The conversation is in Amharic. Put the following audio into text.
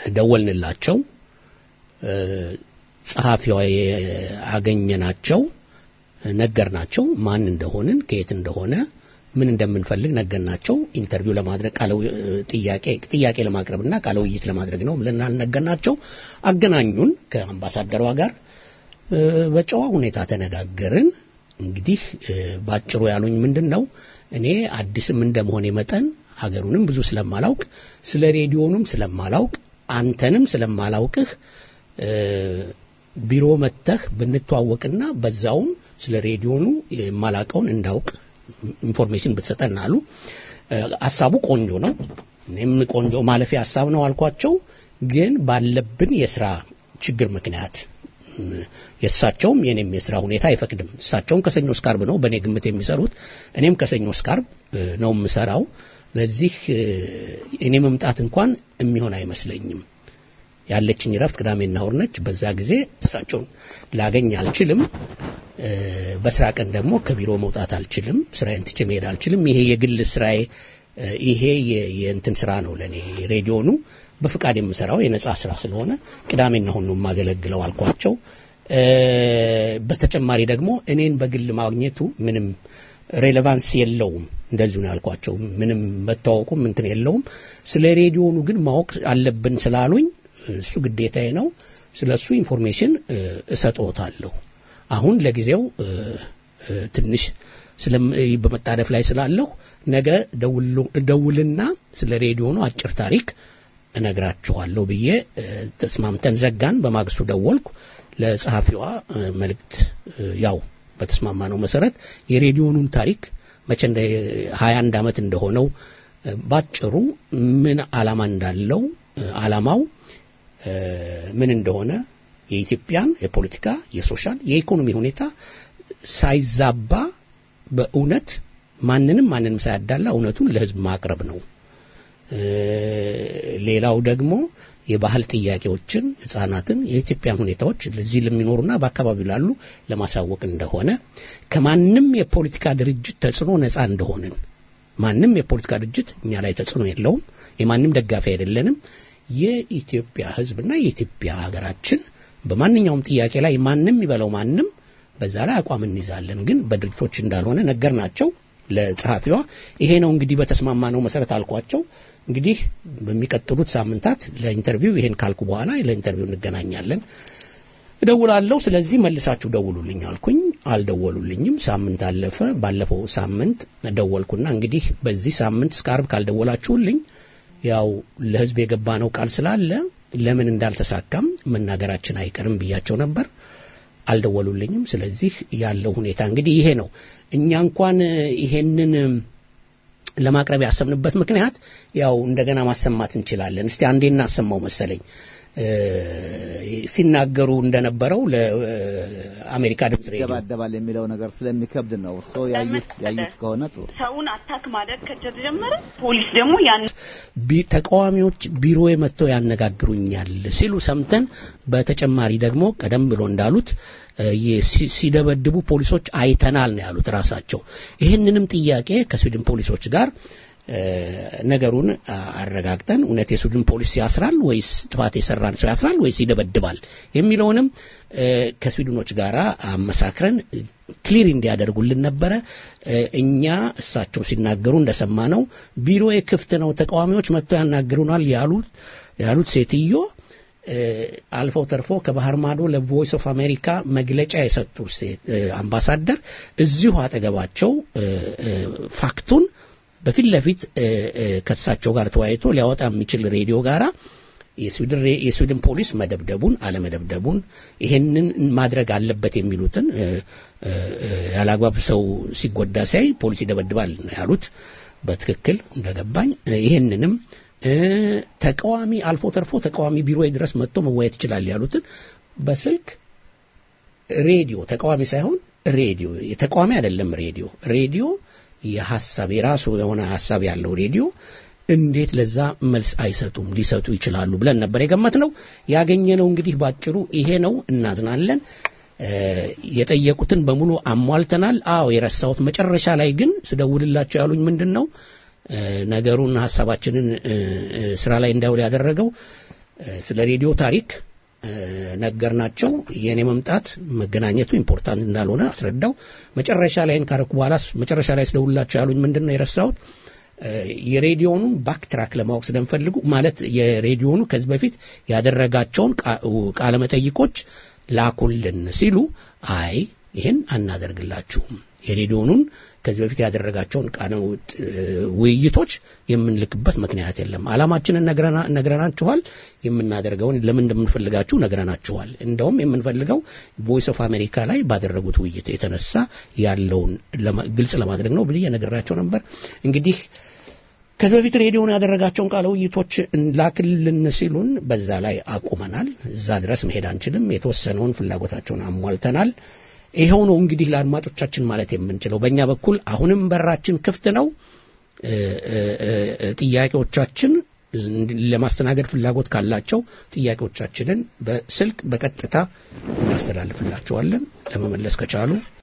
ደወልንላቸው። ጸሐፊዋ አገኘናቸው፣ ነገርናቸው ማን እንደሆንን ከየት እንደሆነ ምን እንደምንፈልግ ነገርናቸው። ኢንተርቪው ለማድረግ ቃለ ጥያቄ ጥያቄ ለማቅረብና ቃለ ውይይት ለማድረግ ነው ብለን ነገርናቸው። አገናኙን ከአምባሳደሯ ጋር በጨዋ ሁኔታ ተነጋገርን። እንግዲህ ባጭሩ ያሉኝ ምንድን ነው እኔ አዲስም እንደመሆኔ መጠን ሀገሩንም ብዙ ስለማላውቅ ስለ ሬዲዮኑም ስለማላውቅ አንተንም ስለማላውቅህ ቢሮ መጥተህ ብንተዋወቅና በዛውም ስለ ሬዲዮኑ የማላቀውን እንዳውቅ ኢንፎርሜሽን ብትሰጠን አሉ። ሀሳቡ ቆንጆ ነው። እኔም ቆንጆ ማለፊያ ሀሳብ ነው አልኳቸው። ግን ባለብን የስራ ችግር ምክንያት የእሳቸውም የኔም የስራ ሁኔታ አይፈቅድም። እሳቸውም ከሰኞ እስከ ዓርብ ነው በእኔ ግምት የሚሰሩት፣ እኔም ከሰኞ እስከ ዓርብ ነው የምሰራው። ለዚህ እኔ መምጣት እንኳን የሚሆን አይመስለኝም። ያለችኝ ረፍት ቅዳሜና እሁድ ነች። በዛ ጊዜ እሳቸውን ላገኝ አልችልም። በስራ ቀን ደግሞ ከቢሮ መውጣት አልችልም። ስራዬን ትቼ መሄድ አልችልም። ይሄ የግል ስራዬ ይሄ የእንትን ስራ ነው ለእኔ ሬዲዮኑ በፍቃድ የምሰራው የነጻ ስራ ስለሆነ ቅዳሜና እሁድ ነው የማገለግለው አልኳቸው። በተጨማሪ ደግሞ እኔን በግል ማግኘቱ ምንም ሬሌቫንስ የለውም። እንደዚሁ ነው ያልኳቸው። ምንም መታወቁም እንትን የለውም። ስለ ሬዲዮኑ ግን ማወቅ አለብን ስላሉኝ እሱ ግዴታዬ ነው። ስለ እሱ ኢንፎርሜሽን እሰጥዎታለሁ። አሁን ለጊዜው ትንሽ በመጣደፍ ላይ ስላለሁ ነገ ደውልና ስለ ሬዲዮኑ አጭር ታሪክ እነግራችኋለሁ ብዬ ተስማምተን ዘጋን። በማግስቱ ደወልኩ ለጸሐፊዋ መልእክት ያው በተስማማ ነው መሰረት የሬዲዮኑን ታሪክ መቼ እንደ 21 ዓመት እንደሆነው ባጭሩ ምን ዓላማ እንዳለው ዓላማው ምን እንደሆነ የኢትዮጵያን የፖለቲካ፣ የሶሻል፣ የኢኮኖሚ ሁኔታ ሳይዛባ በእውነት ማንንም ማንንም ሳያዳላ እውነቱን ለሕዝብ ማቅረብ ነው። ሌላው ደግሞ የባህል ጥያቄዎችን ህጻናትን የኢትዮጵያን ሁኔታዎች ለዚህ ለሚኖሩና በአካባቢው ላሉ ለማሳወቅ እንደሆነ ከማንም የፖለቲካ ድርጅት ተጽዕኖ ነፃ እንደሆንን ማንም የፖለቲካ ድርጅት እኛ ላይ ተጽዕኖ የለውም። የማንም ደጋፊ አይደለንም። የኢትዮጵያ ህዝብና የኢትዮጵያ ሀገራችን በማንኛውም ጥያቄ ላይ ማንም ይበለው ማንም በዛ ላይ አቋም እንይዛለን። ግን በድርጅቶች እንዳልሆነ ነገር ናቸው ለጸሐፊዋ። ይሄ ነው እንግዲህ በተስማማ ነው መሰረት አልኳቸው። እንግዲህ በሚቀጥሉት ሳምንታት ለኢንተርቪው ይሄን ካልኩ በኋላ ለኢንተርቪው እንገናኛለን፣ እደውላለሁ። ስለዚህ መልሳችሁ ደውሉልኝ አልኩኝ። አልደወሉልኝም። ሳምንት አለፈ። ባለፈው ሳምንት ደወልኩና እንግዲህ በዚህ ሳምንት እስከ ዓርብ ካልደወላችሁልኝ ያው ለህዝብ የገባ ነው ቃል ስላለ ለምን እንዳልተሳካም መናገራችን አይቀርም ብያቸው ነበር። አልደወሉልኝም። ስለዚህ ያለው ሁኔታ እንግዲህ ይሄ ነው። እኛ እንኳን ይሄንን ለማቅረብ ያሰብንበት ምክንያት ያው እንደገና ማሰማት እንችላለን። እስቲ አንዴ እናሰማው መሰለኝ ሲናገሩ እንደነበረው ለአሜሪካ ድምጽ ሬዲዮ ይደባደባል የሚለው ነገር ስለሚከብድ ነው። እርስዎ ያዩት ያዩት ከሆነ ጥሩ። ሰውን አታክ ማድረግ ከተጀመረ ፖሊስ ደግሞ ያን ተቃዋሚዎች ቢሮ መጥተው ያነጋግሩኛል ሲሉ ሰምተን፣ በተጨማሪ ደግሞ ቀደም ብሎ እንዳሉት ሲደበድቡ ፖሊሶች አይተናል ነው ያሉት ራሳቸው። ይህንንም ጥያቄ ከስዊድን ፖሊሶች ጋር ነገሩን አረጋግጠን እውነት የስዊድን ፖሊስ ያስራል ወይስ ጥፋት የሰራን ሰው ያስራል ወይስ ይደበድባል የሚለውንም ከስዊድኖች ጋር አመሳክረን ክሊር እንዲያደርጉልን ነበረ። እኛ እሳቸው ሲናገሩ እንደሰማ ነው ቢሮ ክፍት ነው፣ ተቃዋሚዎች መጥተው ያናግሩናል ያሉት ያሉት ሴትዮ አልፈው ተርፎ ከባህር ማዶ ለቮይስ ኦፍ አሜሪካ መግለጫ የሰጡ አምባሳደር እዚሁ አጠገባቸው ፋክቱን በፊት ለፊት ከእሳቸው ጋር ተወያይቶ ሊያወጣ የሚችል ሬዲዮ ጋራ የስዊድን ፖሊስ መደብደቡን አለመደብደቡን ይሄንን ማድረግ አለበት የሚሉትን ያላግባብ ሰው ሲጎዳ ሲያይ ፖሊስ ይደበድባል ነው ያሉት። በትክክል እንደገባኝ ይሄንንም ተቃዋሚ አልፎ ተርፎ ተቃዋሚ ቢሮ ድረስ መጥቶ መወያየት ይችላል ያሉትን በስልክ ሬዲዮ ተቃዋሚ ሳይሆን ሬዲዮ የተቃዋሚ አይደለም ሬዲዮ ሬዲዮ የሐሳብ የራሱ የሆነ ሐሳብ ያለው ሬዲዮ እንዴት ለዛ መልስ አይሰጡም? ሊሰጡ ይችላሉ ብለን ነበር የገመት ነው። ያገኘነው እንግዲህ ባጭሩ ይሄ ነው። እናዝናለን። የጠየቁትን በሙሉ አሟልተናል። አዎ የረሳሁት መጨረሻ ላይ ግን ስደውልላቸው ያሉኝ ምንድን ነው ነገሩን ሐሳባችንን ስራ ላይ እንዳይውል ያደረገው ስለ ሬዲዮ ታሪክ ነገርናቸው። የኔ መምጣት መገናኘቱ ኢምፖርታንት እንዳልሆነ አስረዳው። መጨረሻ ላይ ካረኩ በኋላ መጨረሻ ላይ ስለውላቸው ያሉኝ ምንድን ነው የረሳሁት የሬዲዮኑን ባክትራክ ለማወቅ ስለምፈልጉ ማለት የሬዲዮኑ ከዚህ በፊት ያደረጋቸውን ቃለ መጠይቆች ላኩልን ሲሉ አይ ይህን አናደርግላችሁም የሬዲዮኑን ከዚህ በፊት ያደረጋቸውን ቃለ ውይይቶች የምንልክበት ምክንያት የለም። አላማችንን ነግረናችኋል። የምናደርገውን ለምን እንደምንፈልጋችሁ ነግረናችኋል። እንደውም የምንፈልገው ቮይስ ኦፍ አሜሪካ ላይ ባደረጉት ውይይት የተነሳ ያለውን ግልጽ ለማድረግ ነው ብዬ ነግራቸው ነበር። እንግዲህ ከዚህ በፊት ሬዲዮን ያደረጋቸውን ቃለ ውይይቶች ላክልን ሲሉን በዛ ላይ አቁመናል። እዛ ድረስ መሄድ አንችልም። የተወሰነውን ፍላጎታቸውን አሟልተናል። ይኸው ነው እንግዲህ ለአድማጮቻችን ማለት የምንችለው። በእኛ በኩል አሁንም በራችን ክፍት ነው። ጥያቄዎቻችን ለማስተናገድ ፍላጎት ካላቸው ጥያቄዎቻችንን በስልክ በቀጥታ እናስተላልፍላቸዋለን። ለመመለስ ከቻሉ